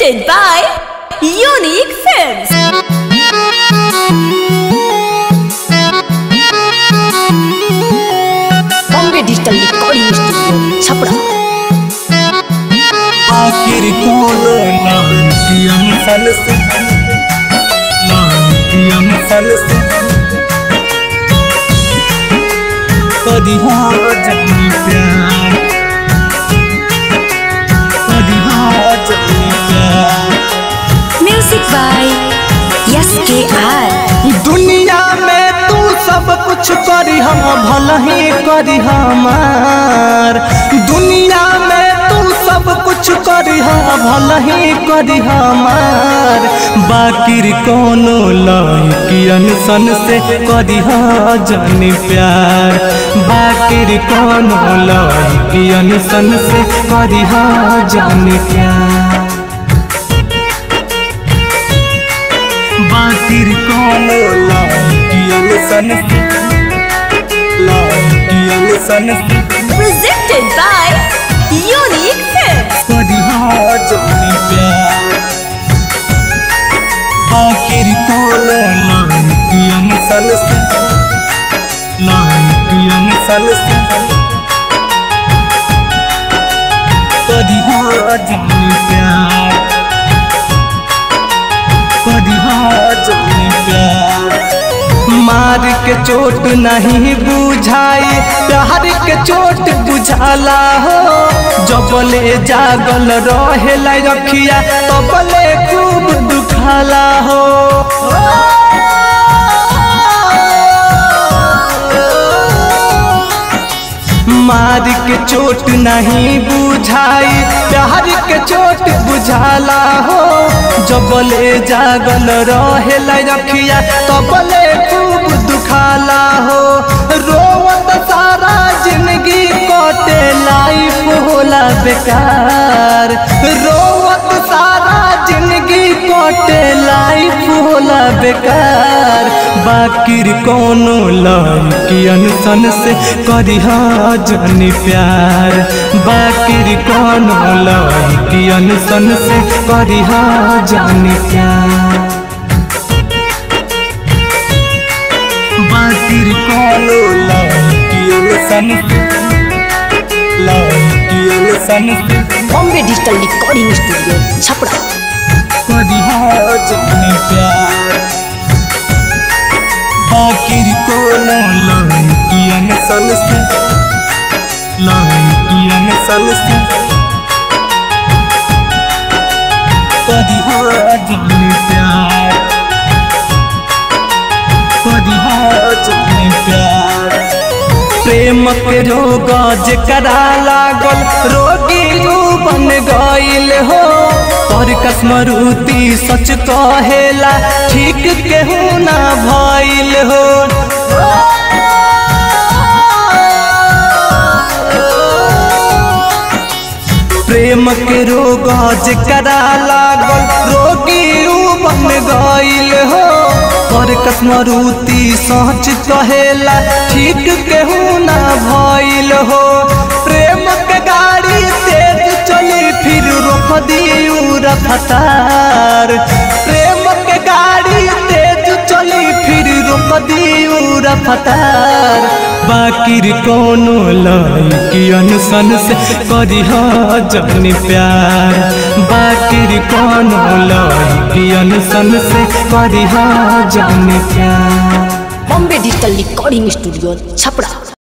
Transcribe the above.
Presented by Unique Films. Bombay digital recording studio Chhapra आखिर कौन नाम सल से नाम सल से कदी हाँ जनी प्यार कदी हाँ जनी प्यार Music by Yes KR. दुनिया में तू सब कुछ करी हम भल ही करी हमार दुनिया में तू सब कुछ करी हम भल ही करी हमार बाकिर कोनो लड़कियन सन से करी जानी प्यार बाकिर कोनो लड़कियन सन से करी जानी प्यार बाकिर कौन लागियल सन लागियल सन Presented by Unique Films. कदी हाँ जानी प्यार बाकिर कौन लागियल सन लागियल सन कदी हाँ जानी प्यार कदी हाँ जानी प्यार मार के चोट नहीं बुझाई प्यार के चोट बुझाला हो जबले जागल रहेला रखिया तबले खूब दुखाला हो मार के चोट नहीं बुझाई प्यार के चोट बुझाला हो जबले जागल रहेला रखिया तबले खूब दुखाला हो रोवत सारा जिंदगी कटे लाइफ होला बेकार रोवत सारा जिंदगी कटे लाइफ होला बेकार बाकिर कोनो लड़कियन सन से करी जनी प्यार बाकिर कोनो लड़कियन सन से करी जानी प्यार बाकिर कोनो लड़कियन सन से लड़कियन सन से Bombay digital recording studio Chhapra कदी जानी प्यार बाकिर कोनो लड़कियन सन से लड़कियन सन से कदी जानी प्यार कदी जानी प्यार प्रेम के रोग जकरा लागल रोगी रू बन गईल हो पर कसमरुति सच कहेला ठीक केहू ना भइल हो प्रेम के रोग जकरा लागल रोगी रू बन गईल हो पर कसमरुति सच कहेला ठीक केहू ना भइल हो प्रेम के गाड़ी तेज चली फिर रोक दियू रफ्तार प्रेम के गाड़ी तेज चली फिर रोक दियू रफ्तार बाकिर कोनो लड़कियन सन से करी जनी प्यार बाकिर कोनो लड़कियन सन से करी जानी प्यार Bombay digital recording studio Chhapra